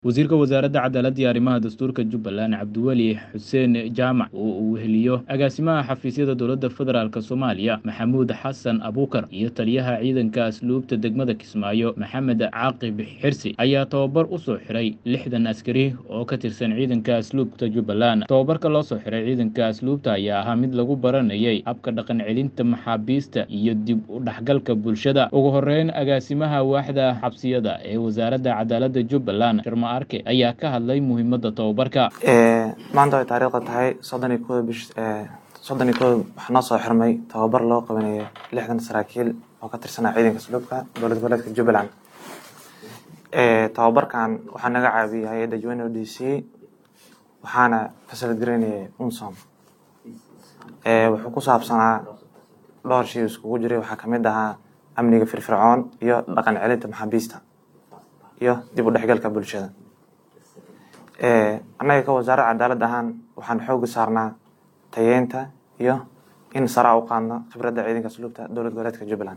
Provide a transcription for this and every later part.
wasiirka wasaaradda cadaaladda iyo arrimaha dastuurka jubbaland cabdiweli xuseen jaamac oo uu weheliyo agaasimaha xafiisyada dowladda federaalk soomaaliya maxamuud xasan abuukar iyo taliyaha ciidanka asluubta degmada kismaayo maxamed caaqib xirsi ayaa tababar u soo xiray lixdan askari oo ka tirsan ciidanka asluubta jubbaland tababarka loo soo xiray ciidanka asluubta ayaa ahaa mid lagu baranayay habka dhaqan celinta maxaabiista iyo dib u dhexgalka bulshada ugu horeyn agaasimaha waaxda xabsiyada ee wasaaradda cadaaladda jubbaland arke ayaa ka hadlay muhiimada tababarka maanta ay taariikhda tahay soddon iyo kooda bish soddon iyo kooda waxaa noo soo xirmay tababar loo qabanayo lixdan saraakiil oo ka tirsanaa ciidanka asluubka dowlad goboleedka jubbaland tababarkan waxaa naga caawiyay hay-adda un o d c waxaana fasalgareynayay unsom wuxuu ku saabsanaa dhowr shay iskugu jiray waxaa kamid ahaa amniga firfircoon iyo dhaqan celinta maxaabiista iyo dib u dhexgalka bulshada annaga ka wasaaradda cadaalad ahaan waxaan xooga saarnaa tayeynta iyo in saraa u qaadno khibradda ciidanka asluubta dowlad goboleedka jubbaland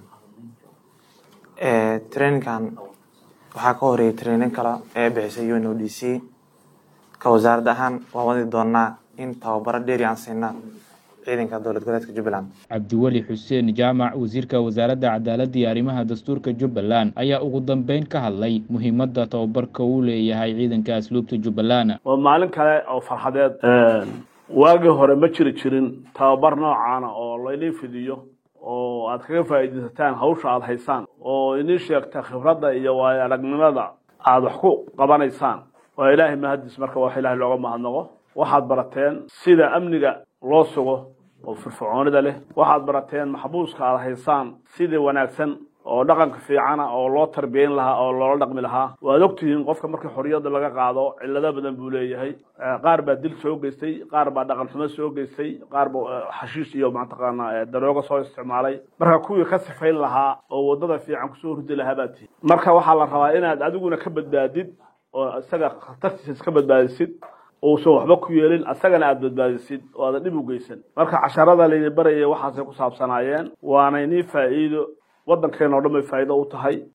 traininkan waxaa ka horeeyay trainin kale ee bixisay un o d c ka wasaaradda ahaan waan wadi doonaa in tababaro dheeri aan siina ciidanka dowlad goboleedka jubbaland cabdiweli xuseen jaamac wasiirka wasaaradda cadaaladda iyo arrimaha dastuurka jubbaland ayaa ugu dambeyn ka hadlay muhiimada tababarka uu leeyahay ciidanka asluubta jubbaland waa maalin kale oo farxadeed waagii hore ma jiri jirin tababar noocaana oo laydin fidiyo oo aad kaga faa'iidaysataan hawsha aada haysaan oo idin sheegta khibradda iyo waayo aragnimada aada wax ku qabanaysaan waa ilaahay mahaddiis marka wax ilaahay looga mahadnaqo waxaad barateen sida amniga loo sugo oo firfircoonida leh waxaad barateen maxbuuska aada haysaan sidii wanaagsan oo dhaqanka fiicana oo loo tarbiyeyn lahaa oo loola dhaqmi lahaa waad ogtihiin qofka markii xorriyadda laga qaado cillado badan buu leeyahay qaar baa dil soo geystay qaar baa dhaqan xumo soo geystay qaar baa xashiish iyo mataqaanaa daroogo soo isticmaalay marka kuwii ka sifayn lahaa oo waddada fiican kusoo hurdi lahaa baa tihi marka waxaa la rabaa inaad adiguna ka badbaadid oo isaga khatartiisa iska badbaadisid uusan waxba ku yeelin asagana aada badbaadisid oo aada dhib u geysan marka casharada laydin barayay waxaasay ku saabsanaayeen waana inii faa'iido waddankeena o dhan bay faa'iido u tahay